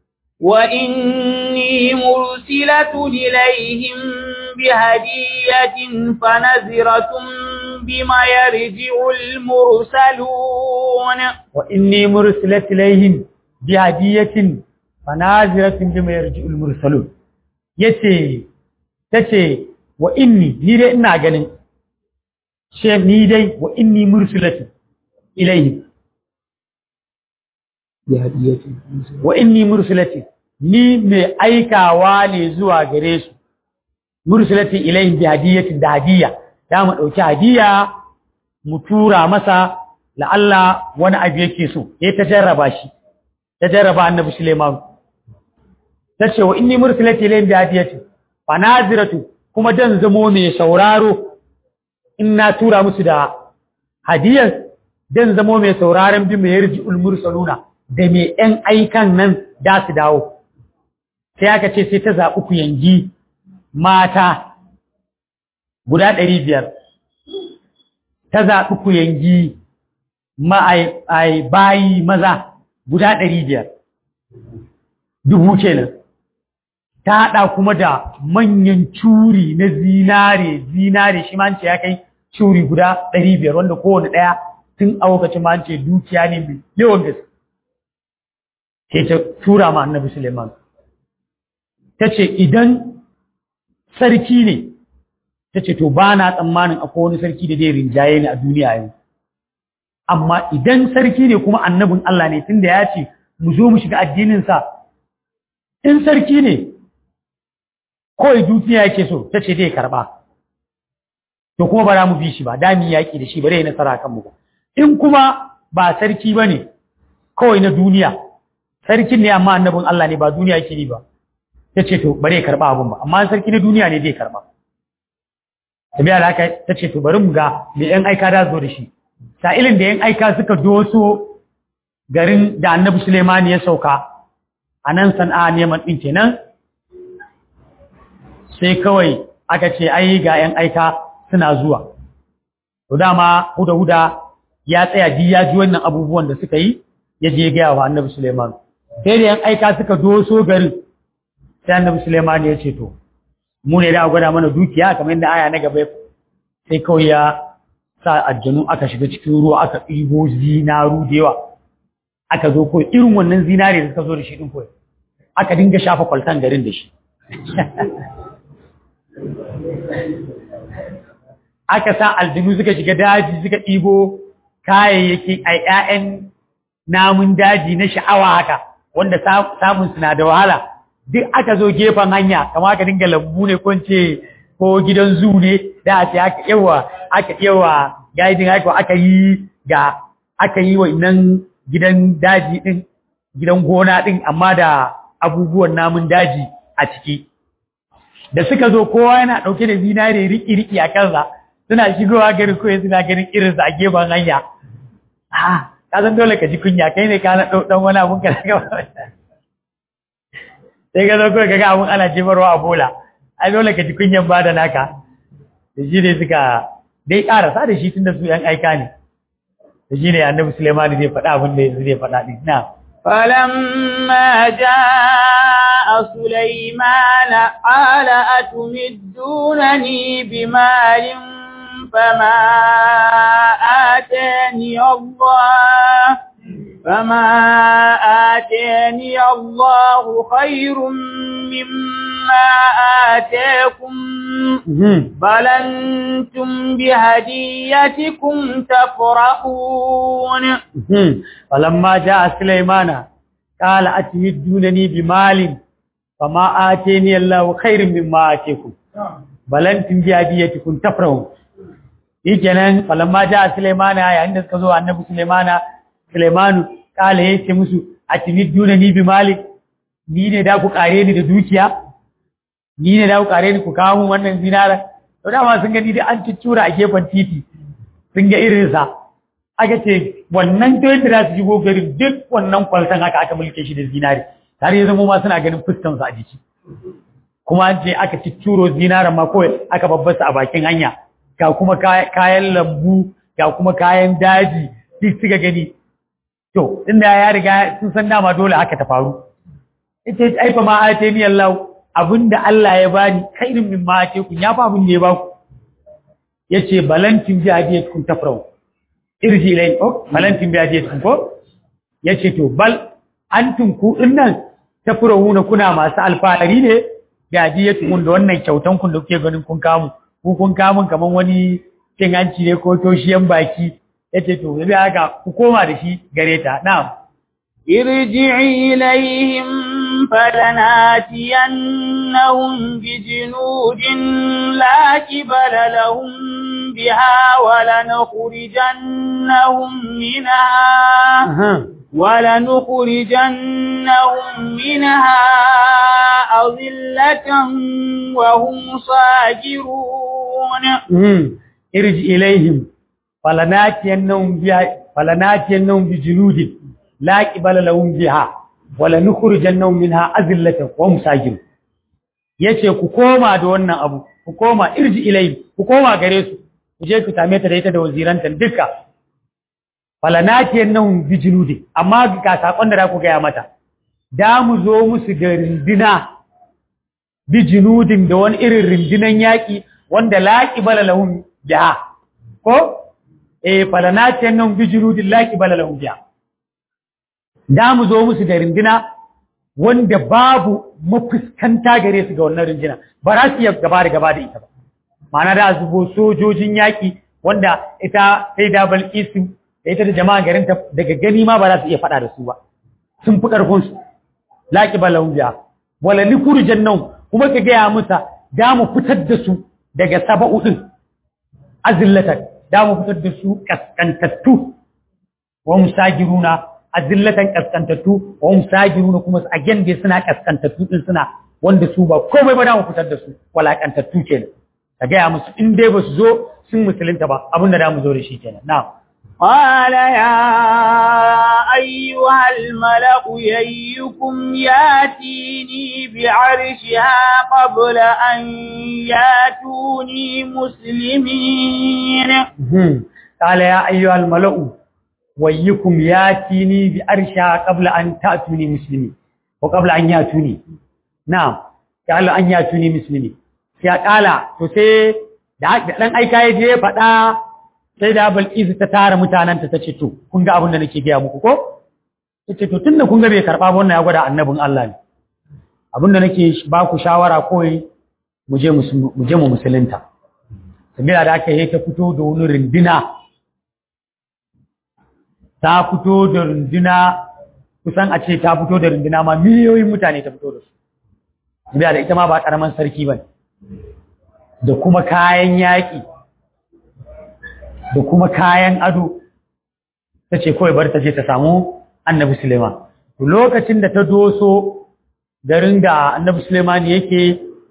وإني مرسلة إليهم بهدية فنزرة بما يرجع المرسلون وإني مرسلة إليهم بهدية فنازرة بما يرجع المرسلون yace tace wa inni ni dai ina ganin she ni dai wa inni mursilatu ilayhi bi hadiyatin wa inni mursilati ni mai aikawa ne zuwa gare su mursilati ilayhi bi hadiyatin da hadiya da mu dauki hadiya mu tura masa la'alla wani abu yake so ya ta jarraba shi ta jarraba annabi Suleiman tace wa inni mursilati ilayhi bi hadiyatin fa naziratu kuma dan zamo mai sauraro in na tura musu da hadiyar dan zamo mai sauraron bi mai yarji'ul mursaluna da mai ‘yan aikan nan da su dawo, sai aka ce sai ta zaɓi ku yangi mata guda ɗari biyar, ta zaɓi ku yangi ma'ai bayi maza guda ɗari biyar, dubu kenan. Ta haɗa kuma da manyan curi na zinare, zinare shi ma ce ya kai curi guda ɗari biyar wanda kowane ɗaya tun a lokacin ma ce dukiya ne mai yawan gaske. sai ta tura ma annabi Suleiman ta ce idan sarki ne ta ce to ba na tsammanin akwai wani sarki da zai rinjaye ni a duniya yau amma idan sarki ne kuma annabin Allah ne tunda ya ce mu zo mu shiga addininsa in sarki ne kawai dukiya yake so ta ce zai karba to kuma ba za mu bi shi ba da mu yaƙi da shi ba zai nasara kanmu ba in kuma ba sarki ba ne kawai na duniya sarkin ne amma annabin Allah ne ba duniya yake yi ba ta ce to bare karba abun ba amma sarki na duniya ne zai karba tabiya da haka ta ce to bari mu ga me yan aika da zo da shi sa'ilin da yan aika suka doso garin da annabi Suleiman ya sauka a nan sana'a neman ɗin kenan sai kawai aka ce ai ga yan aika suna zuwa to dama huda huda ya tsaya ji ya ji wannan abubuwan da suka yi ya je gaya wa annabi Suleiman sai da yan aika suka doso garin sai annabi Suleiman ya ce to mu ne da gwada mana dukiya kamar yadda aya na gaba sai kawai ya sa aljanu aka shiga cikin ruwa aka ɗibo zinaru da yawa aka zo kawai irin wannan zinare da suka zo da shi ɗin kawai aka dinga shafa kwaltan garin da shi aka sa aljanu suka shiga daji suka ɗibo kayayyaki a ‘ya'yan namun daji na sha'awa haka wanda samun suna da wahala duk aka zo gefen hanya kama aka dinga lambu ne ko ce ko gidan zu ne da a ce aka yawa aka yawa gaidin haka aka yi ga aka yi wa nan gidan daji din gidan gona din amma da abubuwan namun daji a ciki da suka zo kowa yana ɗauke da zinare riki-riki a kansa suna shigowa garin koyi suna ganin irinsa a gefen hanya ah ka san dole ka ji kunya kai ne ka na ɗan wani abun ka daga sai ka zo kawai ka ga abun ana jefarwa a bola ai dole ka ji kunyan ba da naka da shi ne suka dai ƙarasa da shi tun da su ‘yan aika ne da shi ne annabi Suleimani zai faɗa abin da yanzu zai faɗa ɗin na فلما جاء سليمان قال أتمدونني بمال فما آتاني الله فما آتاني الله خير مما آتاكم بل أنتم بهديتكم تفرحون فلما جاء سليمان قال أتمدونني بمال فما آتاني الله خير مما آتاكم بل أنتم بهديتكم تفرحون shikenan falamma ja Sulaimana yayin da suka zo annabi Sulaimana Sulaimanu kala yace musu atimiduna ni bi malik ni ne da ku kare ni da dukiya ni ne da ku kare ni ku kawo mun wannan zinara to dama sun gani da an ciccura a gefen titi sun ga irin sa aka ce wannan to yadda za su shigo garin duk wannan kwaltan haka aka mulke shi da zinari har ya zama ma suna ganin fuskan sa a jiki kuma an ce aka ciccuro zinaran ma kawai aka babbasa a bakin hanya ga kuma kayan lambu ga kuma kayan daji duk suka gani to inda ya riga sun san dama dole haka ta faru ita ce aifa ma ate ni Allah abinda Allah ya bani khairin min ma ate ku ya fa abin da ya baku yace balantin bi hadiyatkum tafrau irji ilai oh balantin bi hadiyatkum ko yace to bal antum ku dinnan tafrauna kuna masu alfahari ne bi hadiyatkum da wannan kyautan kun da kuke ganin kun kamu ku kun kamun kaman wani cin hanci ne ko toshiyan baki yace to yabi haka ku koma da shi gare ta na'am irji'i ilayhim falanatiyannahum bijunudin la kibala lahum biha wa lanukhrijannahum minha ولنخرجنهم منها أذلة وهم صاغرون ارجع إليهم فلناتينهم بها فلناتينهم بجنود لا قبل لهم بها ولنخرجنهم منها أذلة وهم صاغرون yace ku koma da wannan abu ku koma irji ilayhim ku koma gare su ku je ku same ta da ita da waziranta duka falanatiyan nan bijinudi amma ga sakon da za ku gaya mata da mu zo musu da rindina bijinudin da wani irin rindinan yaƙi wanda laƙi bala lahun biya ko eh falanatiyan nan bijinudin laƙi bala lahun biya da mu zo musu da rindina wanda babu mafuskanta gare su ga wannan rindina ba za su iya gaba da gaba da ita ba ma'ana da zubo sojojin yaƙi wanda ita sai da balkisu da ita da jama'a garin ta daga gani ma ba za su iya faɗa da su ba sun fi ƙarfin su laƙi ba lauya wala ni kurjan nan kuma ka gaya musa da mu fitar da su daga saba'u din azillatan da mu fitar da su kaskantattu wa musagiruna azillatan kaskantattu wa musagiruna kuma a gende suna kaskantattu din suna wanda su ba komai ba da mu fitar da su walakantattu kenan ka gaya musu in dai ba su zo sun musulunta ba abinda da mu zo da shi kenan na'am قال يا أيها الملأ ييكم ياتيني بعرشها قبل أن ياتوني مسلمين قال يا أيها الملأ ويكم ياتيني بعرشها قبل أن تأتوني مسلمين وقبل أن ياتوني نعم قال أن ياتوني مسلمين ya kala to sai da dan aika ya je faɗa sai da Bilkisu ta tara mutananta ta ce to kun ga abin da nake gaya muku ko ta ce to tunda kun ga bai karɓa ba wannan ya gwada annabin Allah ne abin da nake ba ku shawara kawai mu je mu je mu musulunta sabila da aka yi ta fito da wani rindina ta fito da rindina kusan a ce ta fito da rindina ma miliyoyin mutane ta fito da su sabila da ita ma ba karaman sarki ba da kuma kayan yaƙi da kuma kayan ado ta ce kawai bar ta je ta samu annabi Suleiman. Lokacin da ta doso garin da annabi Suleiman yake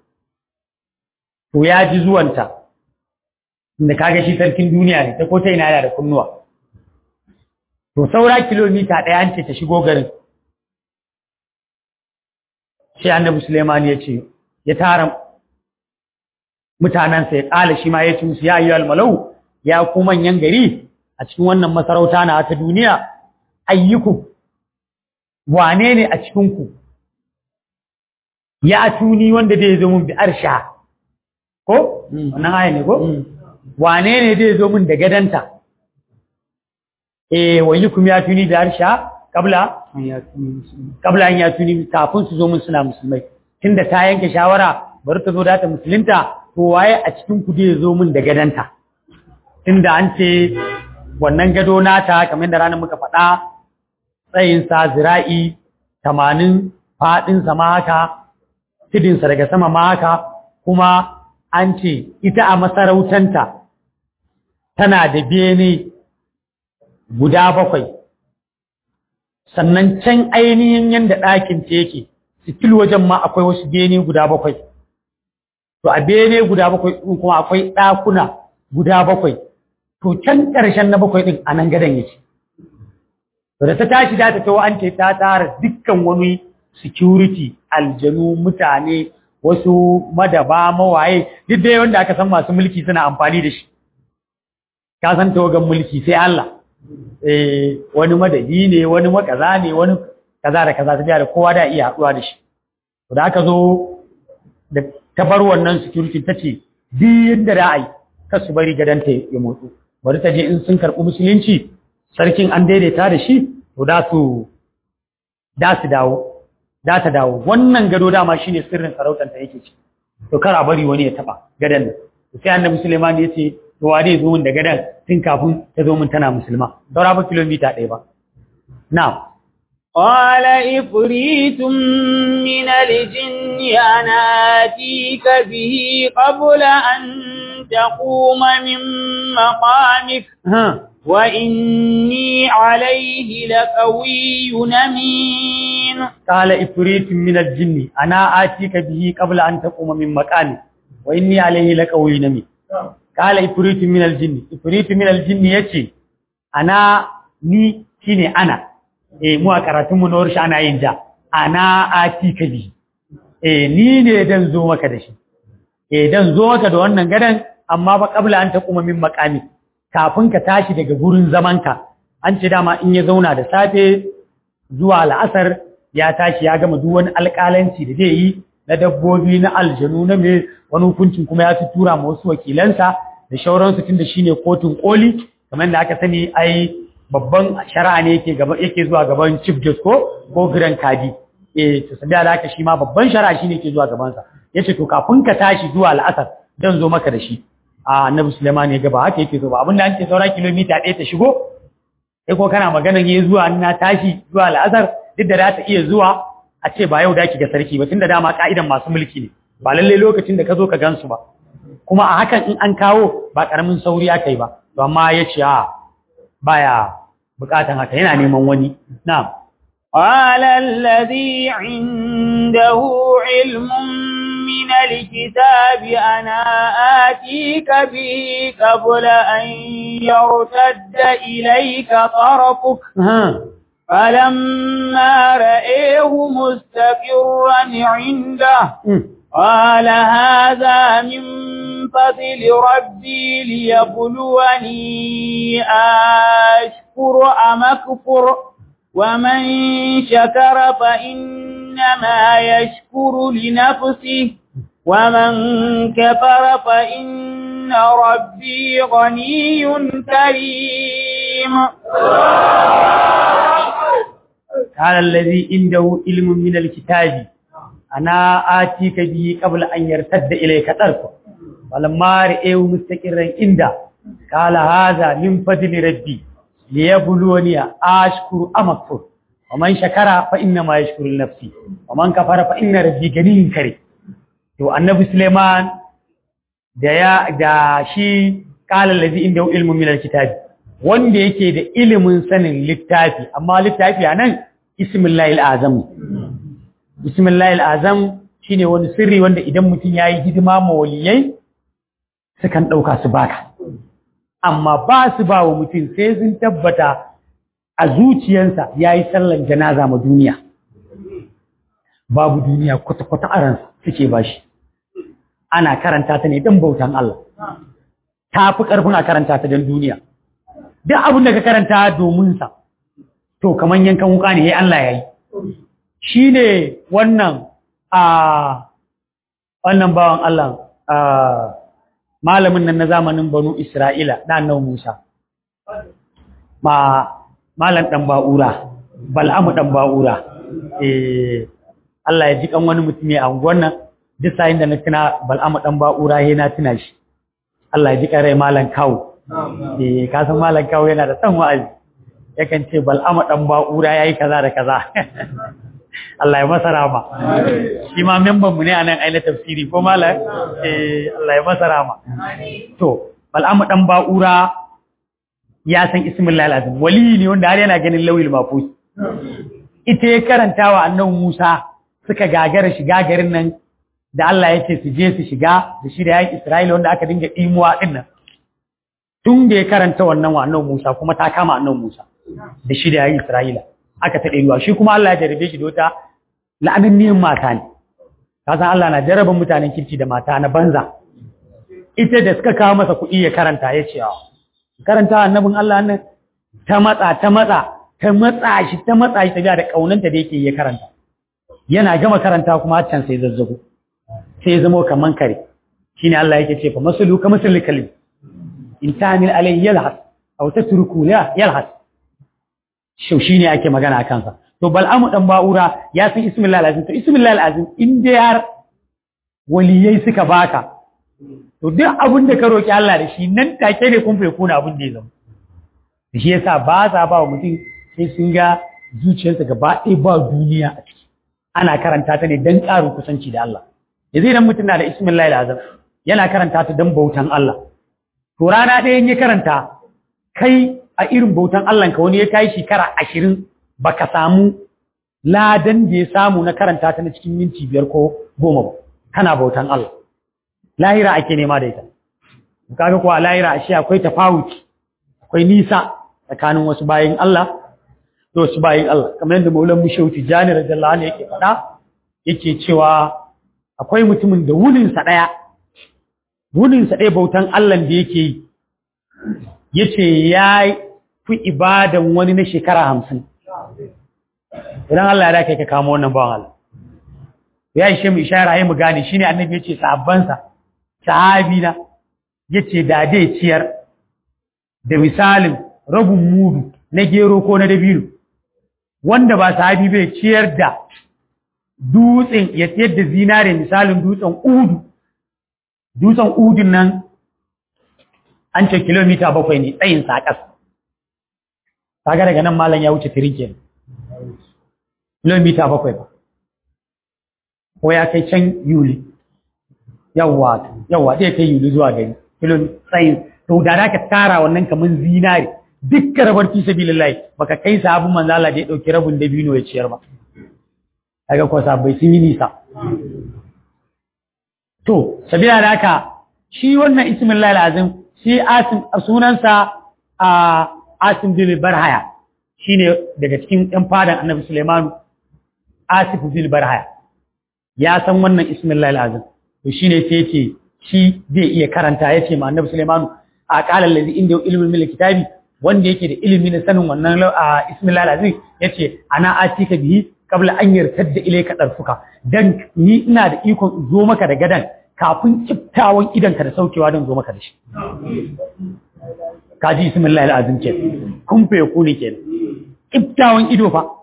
to ya ji zuwanta, inda kaga shi sarkin duniya ne, ta kota ina yana da kunnuwa. To saura kilomita ɗaya an ce ta shigo garin. Sai annabi Suleiman ya ce, ya tara mutanensa ya ƙala shi ma ya ci musu ya yi almalau ya ku manyan gari a cikin wannan masarauta na ta duniya ayyukum wane ne a cikinku ya tuni wanda zai zo mun bi arsha ko wannan aya ne ko wane ne zai zo min da gadanta eh wayi kuma ya tuni da harsha kabla an ya tuni musulmi kabla an ya tuni kafin su zo min suna musulmai tunda ta yanke shawara bari ta zo da ta musulunta to waye a cikin ku zai zo min da gadanta tunda an ce wannan gado nata kamar da ranar muka faɗa tsayinsa zira'i tamanin faɗinsa ma haka tudinsa daga sama ma haka kuma an ce ita a masarautanta tana da bene guda bakwai sannan can ainihin yadda ɗakin ta yake sikil wajen ma akwai wasu bene guda bakwai to a bene guda bakwai ɗin kuma akwai ɗakuna guda bakwai to can ƙarshen na bakwai ɗin a nan gadon yake to da ta tashi da ta tawo an ce ta tara dukkan wani security aljanu mutane wasu madaba mawaye duk dai wanda aka san masu mulki suna amfani da shi ka san tawagan mulki sai Allah eh wani madadi ne wani makaza ne wani kaza da kaza ta da kowa da iya haɗuwa da shi to da aka zo da ta bar wannan security ta ce duk yadda da ai kar su bari gadanta ya motsu bari ta je in sun karɓi musulunci sarkin an daidaita da shi to da su da su dawo da ta dawo wannan gado dama shine sirrin sarautar ta yake ci to kar a bari wani ya taba gadan nan sai annabi Sulaiman ya ce to wa zai zo min da gadan tun kafin ta zo min tana musulma saura ba kilomita ɗaya ba na'am قال إفريت من الجن أنا آتيك به قبل أن تقوم من مقامك ha وإني عليه لقوي أمين قال إفريت من الجن أنا آتيك به قبل أن تقوم من مكاني وإني عليه لقوي نمي قال إفريت من الجن إفريت من الجن يتي أنا ni shine ana eh mu a karatun mu na warshi ana yin da ana atika bi eh ni ne dan zo maka da shi eh dan zo maka da wannan gadan amma ba kabla an ta kuma min makami kafin ka tashi daga gurin zamanka an ce dama in ya zauna da safe zuwa la'asar ya tashi ya gama duk wani alƙalanci da zai yi na dabbobi na aljanu na me wani hukuncin kuma ya tura ma wasu wakilansa da shauransu tun da shine kotun koli kamar da aka sani ai babban shari'a ne yake gaba yake zuwa gaban chief justice ko ko grand kadi eh to sabiya da haka shi ma babban shari'a shine yake zuwa gaban sa yace to kafin ka tashi zuwa al'asar dan zo maka da shi a annabi Sulaiman ya ga ba haka yake so ba abinda an ce saura kilomita ɗaya ta shigo sai ko kana maganan yayi zuwa na tashi zuwa al'asar duk da za ta iya zuwa a ce ba yau da ki ga sarki ba tunda dama ka'idan masu mulki ne ba lalle lokacin da ka zo ka gansu ba kuma a hakan in an kawo ba karamin sauri aka yi ba to amma ya ce a baya bukatan haka yana neman wani na'am قال الذي عنده علم من الكتاب أنا آتيك به قبل أن يرتد إليك طرفك ha فلما رأيه مستقرا عنده mm. قال هذا من فضل ربي ليبلوني أشكر أم أكفر ومن شكر فإنما يشكر لنفسه ومن كفر فإن ربي غني كريم قال الذي عنده علم من الكتاب أنا آتيك به قبل أن يرتد إليك طرفه فلما رأيه مستقرا عنده قال هذا من فضل ربي ليبلوني أشكر أم أكفر ومن شكر فإنما يشكر لنفسي ومن كفر فإن ربي غني كريم to annabi Suleiman da ya da shi qala allazi inda ilmu min alkitabi wanda yake da ilimin sanin littafi amma littafi anan ismullahi alazam ismullahi alazam shine wani sirri wanda idan mutum yayi hidima ma waliyai sukan dauka su baka amma ba su ba wa mutum sai sun tabbata a zuciyarsa yayi sallan janaza ma duniya babu duniya kwata-kwata a ransa suke bashi ana karanta ta ne don bautan Allah ta fi ƙarfin a karanta ta don duniya duk abin da ka karanta domin sa to kaman yankan wuka ne ya Allah ya yi shi ne wannan a wannan bawan Allah a malamin nan na zamanin banu Isra'ila na annabi Musa ma malam dan ba'ura bal'amu dan ba'ura eh Allah ya ji kan wani mutum a unguwar nan duk sayin da na tuna bal'amu dan ba'ura he na tuna shi Allah ya ji kan rai malam kawo eh ka san malam kawo yana da san wa'azi yakan ce bal'amu dan ba'ura yayi kaza da kaza Allah ya masa rama shi ma memban mu ne anan aina tafsiri ko malam eh Allah ya masa rama to bal'amu dan ba'ura ya san ismillah alazim wali ne wanda har yana ganin lawil mafus ita ya karanta wa annabi Musa suka gagara shiga garin nan da Allah ya ce su je su shiga da shi da yayin Isra'ila wanda aka dinga dimuwa din nan tun da ya karanta wannan wa annabi Musa kuma ta kama annabi Musa da shi da yayin Isra'ila aka ta ruwa shi kuma Allah ya jarabe shi da wata la'ananniyin mata ne ka san Allah na jaraban mutanen kirki da mata na banza ita da suka kawo masa kuɗi ya karanta ya ce karanta annabin Allah nan ta matsa ta matsa ta matsa shi ta matsa shi tafiya da kaunanta da yake ya karanta yana gama karanta kuma can sai zazzago sai ya zama kaman kare shine Allah yake ce fa masalu ka masal kalim in tamil alai yalhas aw tatruku la yalhas shau shine ake magana akan sa to bal'amu dan ba'ura ya san ismillah alazim to ismillah alazim in dai har waliyai suka baka to duk abin da ka roki Allah da shi nan take ne kun fai kuna abin da ya zama shi yasa ba sa ba wa mutum sai sun ga zuciyarsa gaba ɗaya ba duniya a ciki ana karanta ta ne don ƙarin kusanci da Allah yanzu idan mutum na da ismin azam yana karanta ta don bautan Allah to rana ɗaya ya karanta kai a irin bautan Allah ka wani ya kai shekara ashirin baka samu ladan da ya samu na karanta ta na cikin minti biyar ko goma ba kana bautan Allah lahira ake nema da ita kaga kuwa lahira ashe akwai tafawuki akwai nisa tsakanin wasu bayin Allah da wasu bayin Allah kamar yadda Maulan Mushehu Tijani radiyallahu anhu yake faɗa yake cewa akwai mutumin da wunin sa daya wunin sa daya bautan Allah da yake yi yace ya fi ibadan wani na shekara 50 idan Allah ya dake ka kama wannan bawan Allah ya ishe mu ishara yayi mu gane shine annabi yace sahabban sa sahabi na yace da dai ciyar da misalin rabin mudu na gero ko na dabino wanda ba sahabi bai ciyar da dutsen ya ciyar da zinare misalin dutsen udu dutsen udun nan an ce kilomita bakwai ne tsayin saƙas kaga daga nan malam ya wuce tirinke kilomita bakwai ba ko ya kai can yuli yawwa yawwa zai kai yuli zuwa gari kilomita tsayin to da ka tara wannan kaman zinare dukkan rabar fi sabilillahi baka kai sabon manzo Allah da ya dauki rabin dabino ya ciyar ba kaga ko sabai sun yi nisa to sabila da haka shi wannan ismullahi alazim shi asim sunansa a asim bin barhaya shine daga cikin ɗan fadan annabi Sulaiman asif bin barhaya ya san wannan ismullahi alazim to shine sai yace shi zai iya karanta yace ma annabi Sulaiman a qala allazi inda ilmin min kitabi wanda yake da ilimi na sanin wannan ismillah lazim yace ana atika bihi kabla an yartadda ilayka darfuka dan ni ina da ikon zo maka da gadan kafin kiftawan idan ka da saukewa dan zo maka da shi kaji ismillah lazim ke kun fe ku ne kenan kiftawan ido fa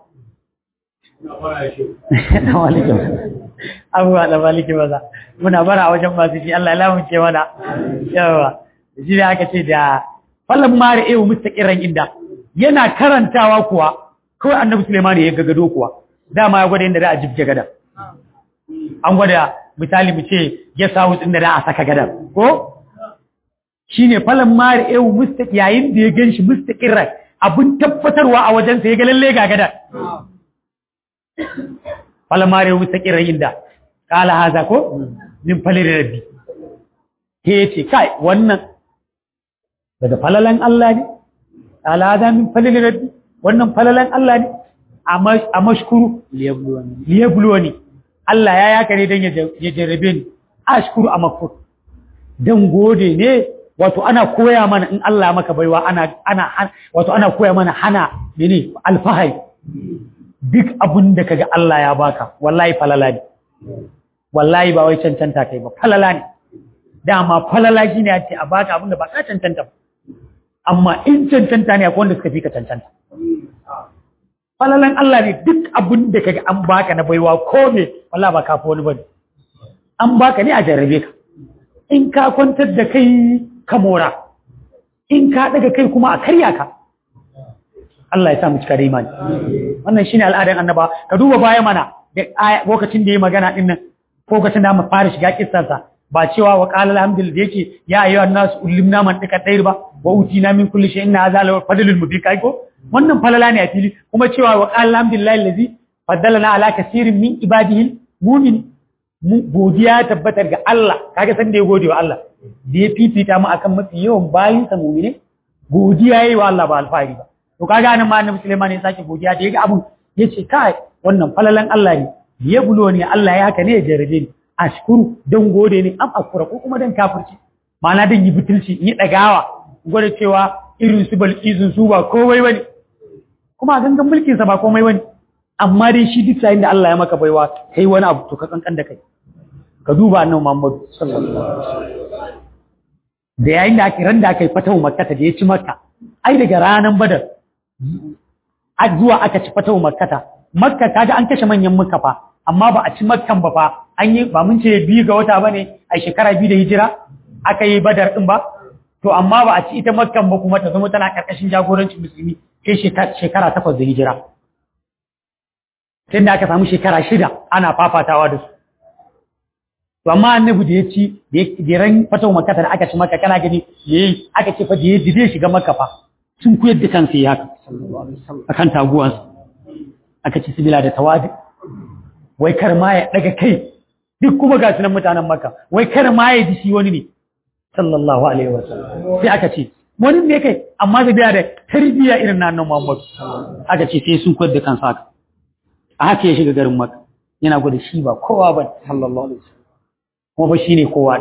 na walikin abuwa da walikin maza muna bara a wajen masu shi Allah ya lamunce mana yawa shi ne aka ce da falon mara ewu mustaƙiran inda yana karantawa kuwa kawai annabi Suleiman ya gagado kuwa dama ya gwada inda za a jibge gadan an gwada misali mu ce ya sawu inda za a saka gadan ko shine falon mara ewu mustaqi yayin da ya ganshi mustaqiran abin tabbatarwa a wajensa ya ga lalle ga gadan falon mara ewu mustaqiran inda kala haza ko min falir rabbi ke ce kai wannan daga falalan Allah ne alada min falil rabbi wannan falalan Allah ne a mashkuru liyabluwani Allah ya yaka ne don ya jarrabe ni ashkuru a makfur don gode ne wato ana koya mana in Allah maka baiwa ana ana wato ana koya mana hana ne alfahari duk abin da kaga Allah ya baka wallahi falala ne wallahi ba wai cancanta kai ba falala ne dama falala shi ne a ce a baka abin da ba ka cancanta ba amma in cancanta ne akwai wanda suka fi ka cancanta falalan Allah ne duk abin da kaga an baka na baiwa ko me wallahi ba ka fi wani bane an baka ne a jarrabe ka in ka kwantar da kai ka mora in ka daga kai kuma a karya ka Allah ya sa mu cika da imani wannan shine al'adar annaba ka duba baya mana da lokacin da yayi magana din nan lokacin da mu fara shiga kissarsa ba cewa wa qala alhamdulillah da yake ya ayyuhan nas ulimna man dika dair ba wa utina min kulli shay'in hadha la fadlul mubin kai ko wannan falala ne a fili kuma cewa wa qala alhamdulillah allazi faddalana ala kaseerin min ibadihi mu'min mu godiya tabbatar ga Allah kaga san da ya gode wa Allah da ya fifita mu akan mafi yawan bayin sa mu'mine godiya yayi wa Allah ba alfahari ba to kaga nan ma annabi Sulaiman ya sake godiya da yaga abun yace kai wannan falalan Allah ne ya bulo ne Allah ya haka ne ya jarabe ni ashkuru don gode ne am akura ko kuma don kafirci ma'ana don yi butulci yi ɗagawa gwada cewa irin su balkizun su ba komai bane kuma gangan mulkin sa ba komai bane amma dai shi duk yayin da Allah ya maka baiwa kai wani abu to ka kankan da kai ka duba annabi Muhammad sallallahu alaihi wasallam da yayin da aka randa aka yi fatahu makka da ya ci makka ai daga ranan badar a zuwa aka ci fatahu makka makka kaga an kashe manyan makka fa amma ba a ci makkan ba fa an yi ba mun ce biyu ga wata bane a shekara biyu da hijira aka yi badar din ba to amma ba a ci ita makkan ba kuma ta zama tana karkashin jagorancin musulmi sai shekara takwas da hijira sai da aka samu shekara shida ana fafatawa da su to amma annabi da ya ci da ran fatawa makka da aka ci makka kana gani yayi aka ce fa da ya zai shiga makka fa sun kuyar da kansa ya haka akan taguwansa aka ci sibila da tawadi wai kar ma ya daga kai duk kuma ga sunan mutanen maka wai kar ma ya ji shi wani ne sallallahu alaihi wasallam sai aka ce wani ne kai amma da biya da tarbiyya irin na nan Muhammad aka ce sai sun koyar da kansa haka a haka ya shiga garin maka yana gwada shi ba kowa ba sallallahu alaihi wasallam kuma ba shine kowa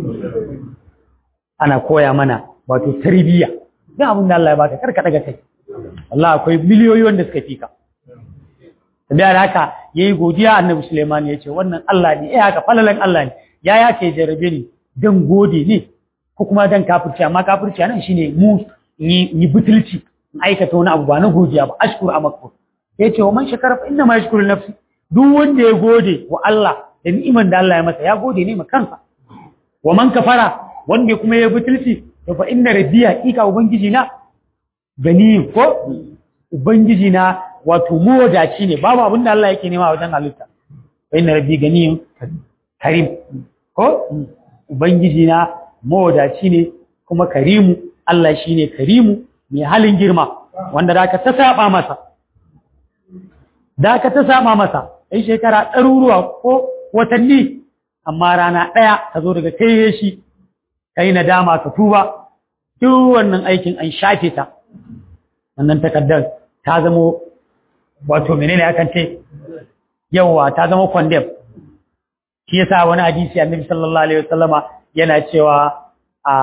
ana koya mana wato tarbiyya duk abin da Allah ya baka kar ka daga kai Allah akwai miliyoyi wanda suka fika da haka yayi godiya annabi Suleiman ya ce wannan Allah ne eh haka falalan Allah ne ya ya ke jarabe ni dan gode ne ko kuma dan kafirci amma kafirci nan shine mu ni ni butulci in aikata wani abu ba na godiya ba ashkur amakkur yace wa man shakara fa inna ma yashkuru nafsi duk wanda ya gode wa Allah da ni'iman da Allah ya masa ya gode ne ma kansa wa man kafara wanda kuma ya butulci to fa inna rabbiya hakika ubangiji na gani ko ubangiji na wato mawadaci ne babu abin da Allah yake nema wajen halitta fa inna rabbi ganiyun karim ko ubangiji na mawadaci ne kuma karimu Allah shine karimu mai halin girma wanda da ka ta saba masa da ka ta saba masa ai shekara ɗaruruwa ko watanni amma rana ɗaya ka zo daga kai shi kai nadama ka tuba duk wannan aikin an shafe ta wannan takaddar ta zamo wato menene akan ce yawa ta zama condemn shi yasa wani hadisi annabi sallallahu alaihi wasallama yana cewa a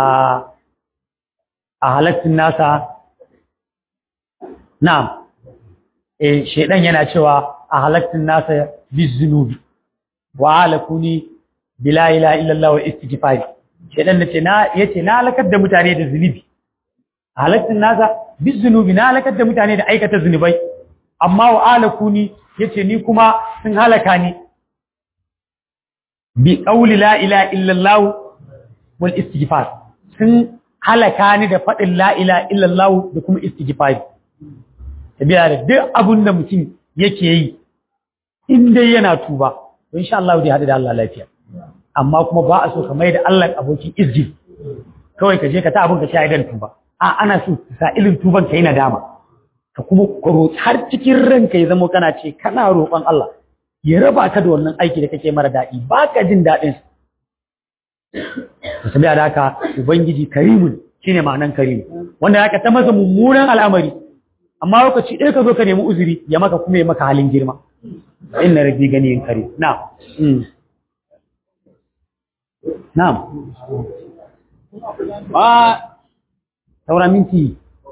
a halattun nasa na'am eh shedan yana cewa a halattun nasa bizunubi wa alakuni bila ilaha illallah wa istighfari shedan nace na yace na halakar da mutane da zunubi halattun nasa bizunubi na halakar da mutane da aikata zunubai amma wa alakuni yace ni kuma sun halaka ni bi qawli la ilaha illallah wal istighfar sun halaka ni da fadin la ilaha illallah da kuma istighfar tabiya da duk abun da mutum yake yi in dai yana tuba to insha Allah zai hadu da Allah lafiya amma kuma ba a so ka mai da Allah abokin izgi kawai ka je ka ta abun ka sha idan tuba a ana so sa ilin tuban ka yi nadama ka kuma roƙi har cikin ranka ya zama kana ce kana roƙon Allah ya raba ka da wannan aiki da kake mara daɗi ba ka jin daɗin su sabi da haka ubangiji karimun shine ma'anan karimu wanda haka ta masa mummunan al'amari amma lokaci ɗaya ka zo ka nemi uzuri ya maka kuma ya maka halin girma inna rabbi ganiyin karim na'am na'am saura minti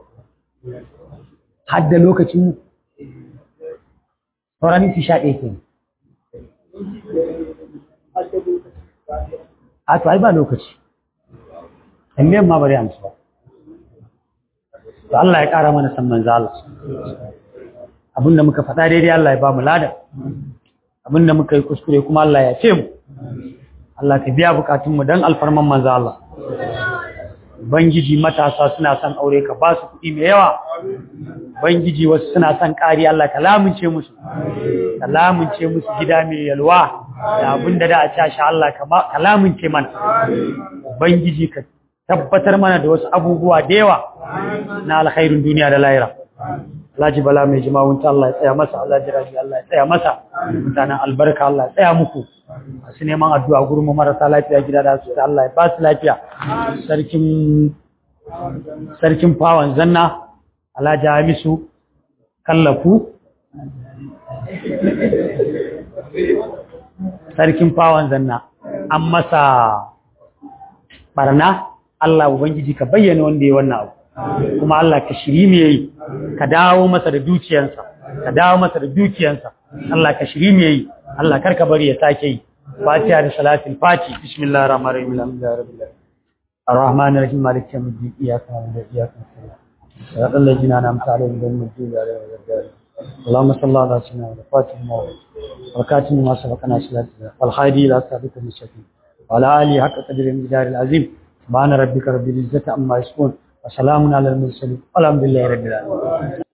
hadda lokacin saura minti sha ɗaya ke a to ai ba lokaci tambayan ma bari amsa ba to Allah ya ƙara mana san manzo Allah abinda muka faɗa daidai Allah ya ba mu lada abinda muka yi kuskure kuma Allah ya ce mu Allah ka biya bukatunmu don alfarman manzo Allah Bangiji matasa suna son aure ka ba su kuɗi mai yawa Bangiji wasu suna son ƙari Allah ka lamunce musu ka lamunce musu gida mai yalwa da abinda da a cashe Allah ka lamunce mana Bangiji ka tabbatar mana da wasu abubuwa da yawa na alkhairin duniya da lahira Alhaji Bala mai jima'unta Allah ya tsaya masa Allah jiraji Allah ya tsaya masa mutanen albarka Allah ya tsaya muku masu neman addu'a gurin mu marasa lafiya gida da su Allah ya ba su lafiya sarkin sarkin fawan zanna Alhaji Hamisu kallafu sarkin fawan zanna an masa barna Allah ubangiji ka bayyana wanda ya wannan abu kuma Allah ka shiri me yi ka dawo masa da dukiyansa ka dawo masa da dukiyansa Allah ka shiri me yi Allah karka bari ya sake yi Fatiha da salatul fati bismillahir rahmanir rahim alhamdulillahi rabbil alamin arrahmanir rahim maliki yawmiddin iyyaka na'budu wa iyyaka nasta'in صراط الذين أنعمت عليهم غير المغضوب عليهم ولا الضالين اللهم صل على سيدنا وفاتح الموت وكاتم ما سبقنا صلاة والخير إلى صراطك المستقيم وعلى آله حق قدر المقدار العظيم سبحان ربك رب العزة عما يصفون وسلام على المرسلين والحمد لله رب العالمين